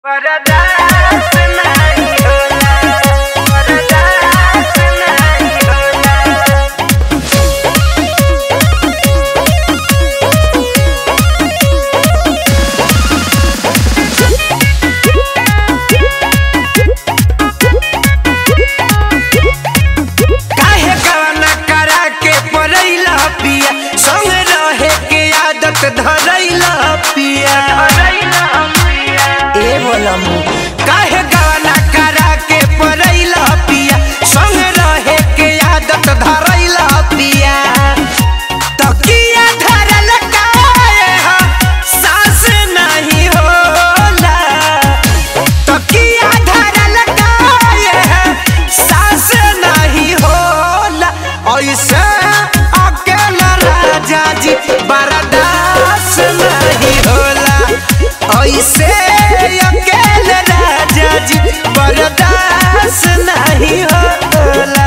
बर्दाश्त नाही होला बर्दाश्त नाही होला काहे गवाना करा के परैला पिया संग रहे के आदत धरैला पिया ए बोलम काहे गवाना करा के परैला पिया संग रहे के आदत धरैला पिया तकिया धरल काहे हा सास नहीं होला तकिया धरल काहे है सास नहीं होला ऐसे अकेला राजा जी बर्दाश्त नहीं होला ऐसे अकेले राजा जी बर्दाश्त नहीं होला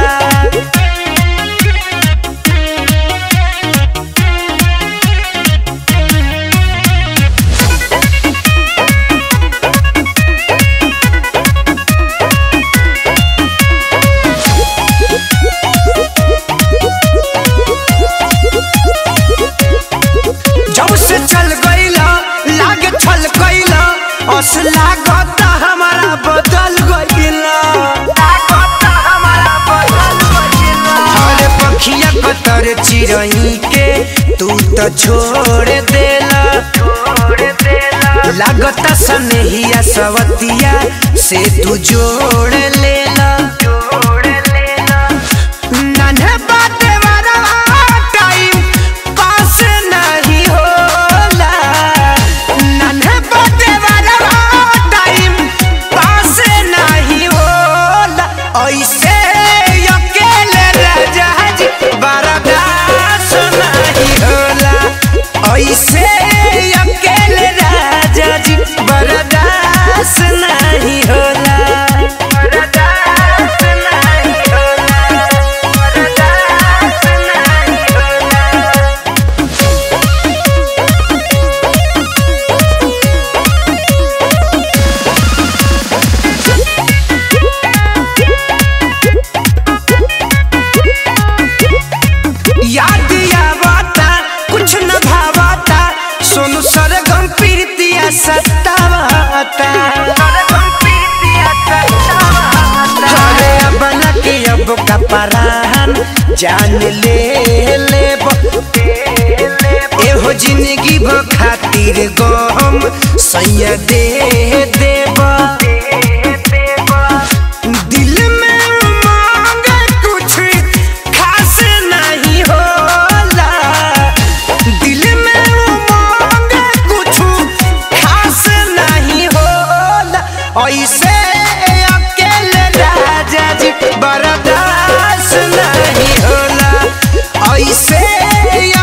जब से चल गईला लागे छल गईला अस लागत हमारा बदल गईला लागत हमारा बदल गईला हरे पखिया कतर चिरई के तू तो छोड़ देला छोड़ देला लागत सनहिया सवतिया से तू जोड़ लेला जोड़ लेला नन्हे बाटे वाला टाइम पास नहीं होला नन्हे बाटे वाला टाइम पास नहीं होला ऐसे अकेले राजा जी बर्दाश्त नहीं होला ऐसे अकेले राजा जी बर्दाश्त नहीं होला बर्दाश्त नहीं होला बर्दाश्त नहीं होला याद आवता कुछ न भावता सोनू सरगम प्रीतिया सतावता अरे अब न के अब का परान जान ले लेब एहो जिंदगी भ खातिर गम सैया दे देब दिल में उमंग कुछ खास नहीं होला दिल में उमंग कुछ खास नहीं होला ऐसे अकेले राजा जी बर्दाश्त नहीं होला ऐसे